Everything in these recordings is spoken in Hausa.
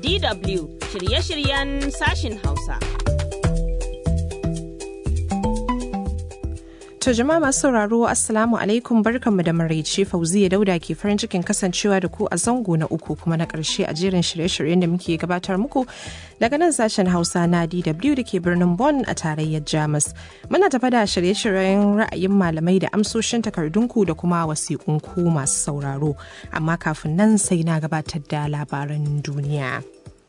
DW shirye-shiryen sashin Hausa. To jama'a masu sauraro Assalamu alaikum barkanmu da maraice Fauziya Dauda ke farin cikin kasancewa da ku a zango na uku kuma na ƙarshe a jerin shirye-shiryen da muke gabatar muku daga nan sashen Hausa na DW da ke birnin Bonn a tarayyar Jamus. Muna tafa da shirye-shiryen ra'ayin malamai da amsoshin takardunku da kuma wasiƙunku masu sauraro. Amma kafin nan sai na gabatar da labaran duniya.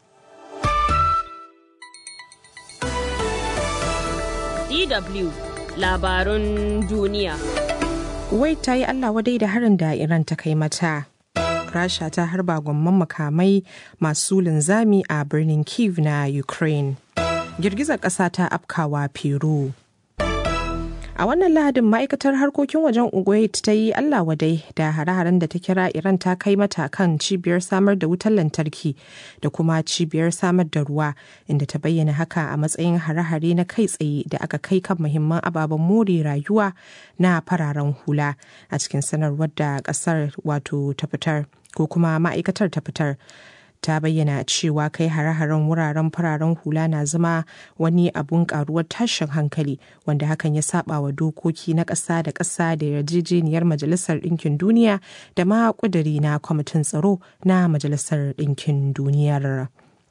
DW labarun duniya. Kuwait ta yi Allah wadai da harin da Iran ta kai mata. Rasha ta harba gwamman makamai masu linzami a birnin Kiev na Ukraine. Girgizar ƙasa ta afkawa Peru. A wannan lahadin ma'aikatar harkokin wajen Kuwait ta yi Allah wadai da hare-haren da ta kira Iran ta kai mata kan cibiyar samar da wutar lantarki da kuma cibiyar samar da ruwa inda ta bayyana haka a matsayin hare-hare na kai tsaye da aka kai kan muhimman ababen more rayuwa na fararen hula a cikin sanarwar da kasar wato ta fitar ko kuma ma'aikatar ta fitar. ta bayyana cewa kai hare-haren wuraren fararen hula na zama wani abun karuwar tashin hankali wanda hakan ya saba wa dokoki na ƙasa da ƙasa da yarjejeniyar majalisar ɗinkin duniya da ma ƙuduri na kwamitin tsaro na majalisar ɗinkin duniyar.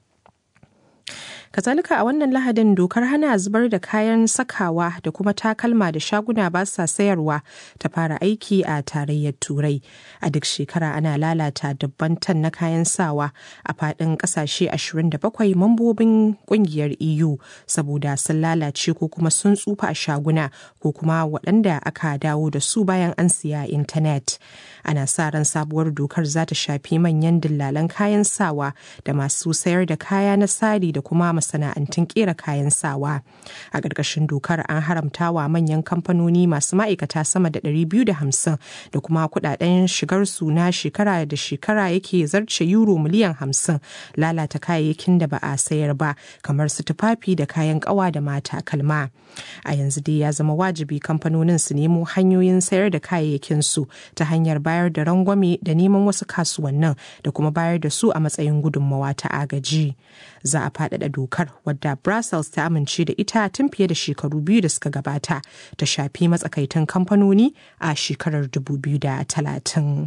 kazalika a wannan lahadin dokar hana zubar da kayan sakawa da kuma takalma da shaguna ba sa sayarwa ta fara aiki a tarayyar turai a duk shekara ana lalata dubban tan na kayan sawa a fadin kasashe 27 mambobin kungiyar eu saboda sun lalace ko kuma sun tsufa a shaguna ko kuma waɗanda aka dawo da su bayan an siya intanet ana sa ran sabuwar dokar za ta shafi manyan dillalan kayan sawa da masu sayar da kaya na sari da kuma masana'antun kera kayan sawa a ƙarƙashin dokar an haramta wa manyan kamfanoni masu ma'aikata sama da 250 da kuma kudaden shigar su na shekara da shekara yake zarce euro miliyan 50 lalata kayayyakin da ba a sayar ba kamar su tufafi da kayan ƙawa da mata kalma a yanzu dai ya zama wajibi kamfanonin su nemo hanyoyin sayar da kayayyakin su ta hanyar bayar da rangwame da neman wasu kasuwannin da kuma bayar da su a matsayin gudunmawa ta agaji za a faɗaɗa dokar wadda brussels ta amince da ita tun fiye da shekaru biyu da suka gabata ta shafi matsakaitan kamfanoni a shekarar 2030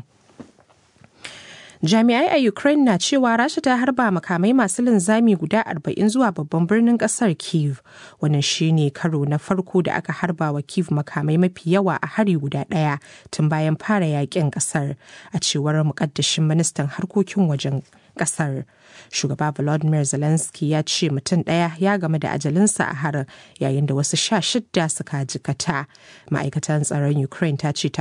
jami'ai a ukraine na cewa rasha ta harba makamai masu linzami guda 40 zuwa babban birnin kasar kiev wannan shine karo na farko da aka harba wa kiev makamai mafi yawa a hari guda daya tun bayan fara yakin kasar a cewar mukaddashin ministan harkokin wajen kasar shugaba volodymyr zelensky ya ce mutum ɗaya ya game da ajalinsa a harin yayin da wasu sha shidda suka jikata ma'aikatan tsaron ukraine ta ce ta